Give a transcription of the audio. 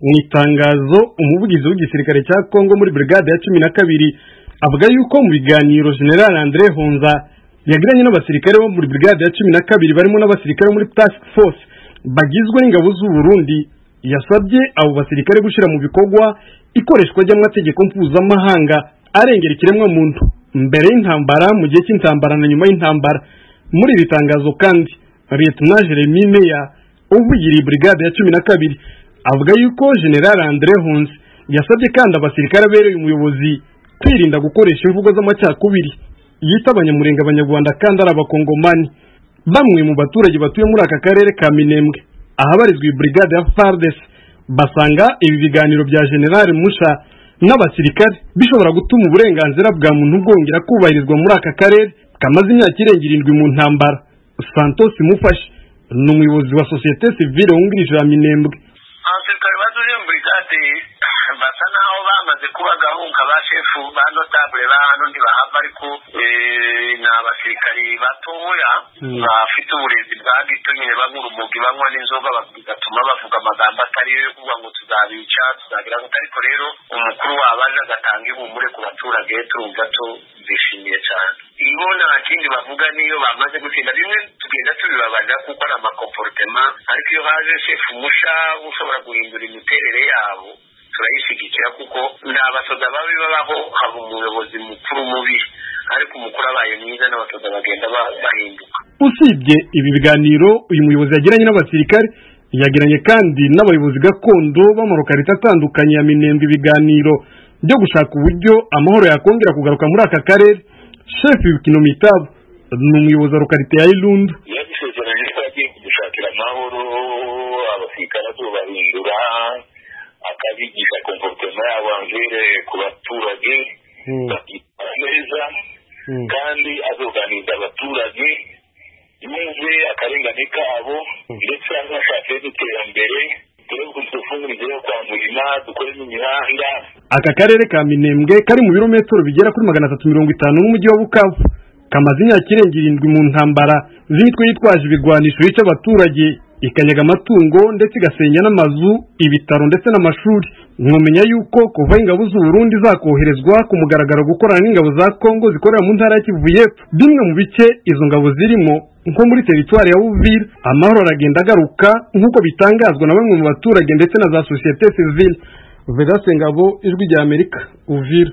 mu itangazo umuvugizi w'igisirikare cya congo muri brigade ya cumi na kabiri avuga yuko mu biganiro general andre honza yagiranye n'abasirikare bo muri brigade ya cumi na kabiri barimo n'abasirikare bo muri task force bagizwe n'ingabo z'u burundi yasabye abo basirikare gushyira mu bikorwa ikoreshwa ry'amategeko mpuzamahanga arengera ikiremwa muntu mbere y'intambara mu gihe cy'intambara na nyuma y'intambara muri iri tangazo kandi leta jeremy meya uvugiriye brigade ya cumi na kabiri avuga yuko general andre hunze yasabye kandi abasirikare abereye umuyobozi kwirinda gukoresha imvugo z'amacakubiri yita abanyamurenge abanyarwanda kandi ari abakongomani bamwe mu baturage batuye muri aka karere ka minembwe ahabarizwa iyi brigade ya fardes basanga ibi biganiro bya general musha n'abasirikare bishobora gutuma uburenganzira bwa muntu bwongera kubahirizwa muri aka karere kamaze imyaka irenga irindwi mu ntambara santos mufashe ni umuyobozi wa sosiyete sivile wungirije ya minembwe abasirikare bazuye brigade basa naho bamaze kuba gahunga ba shefu ba notabule ba hano ntibahava ariko ni abasirikari batoya bafite uburezi bwa gito nyine banyura umugi banywa n'inzoga bigatuma bavuga amagambo atari yo kuvuga ngo tuzabica tuzagira ngo ariko rero umukuru wabo aje agatanga ihumure ku baturage turi gato bishimiye cyane iyo nta kindi bavuga niyo bamaze gutsinda bimwe tugenda tubibabaza kuko ari amakomporutema ariko iyo haje shefu musha ushobora guhindura imiterere yabo turayishyigikira kuko ni abasoda babi babaho haba umuyobozi mukuru mubi ariko umukuru abaye mwiza n'abasoda bagenda bahinduka usibye ibi biganiro uyu muyobozi yagiranye n'abasirikare yagiranye kandi n'abayobozi gakondo b'amarokarita atandukanye ya minembwe ibiganiro byo gushaka uburyo amahoro yakongera kugaruka muri aka karere shefu ibikino mitabo ni umuyobozi wa rokarite ya irundu yabisezeranye ko yagiye kudushakira amahoro abasirikare azobahindura akabigisha komporutema yabo angere ku baturage bakitwara neza kandi azoganiza abaturage yumve akarengane kabo ndetse anashake n'iterambere turebe dufungurize yo kwa murima dukoremo imihanda aka karere ka minembwe kari mu birometero bigera kuri magana atatu mirongo itanu n'umujyi wa bukavu kamaze imyaka irenga irindwi mu ntambara z'imitwe yitwaje ibigwanisho yica abaturage ikanyaga amatungo ndetse igasenya n'amazu ibitaro ndetse n'amashuri mwamenya yuko kuva ingabo z'u Burundi zakoherezwa ku mugaragaro gukorana n'ingabo za Congo zikorera mu ntara ya Kivu y'Epfo bimwe mu bice izo ngabo zirimo nko muri teritwari ya Uvira amahoro aragenda agaruka nk'uko bitangazwa na bamwe mu baturage ndetse na za sosiyete sivile Vedaste Ngabo ijwi rya Amerika Uvira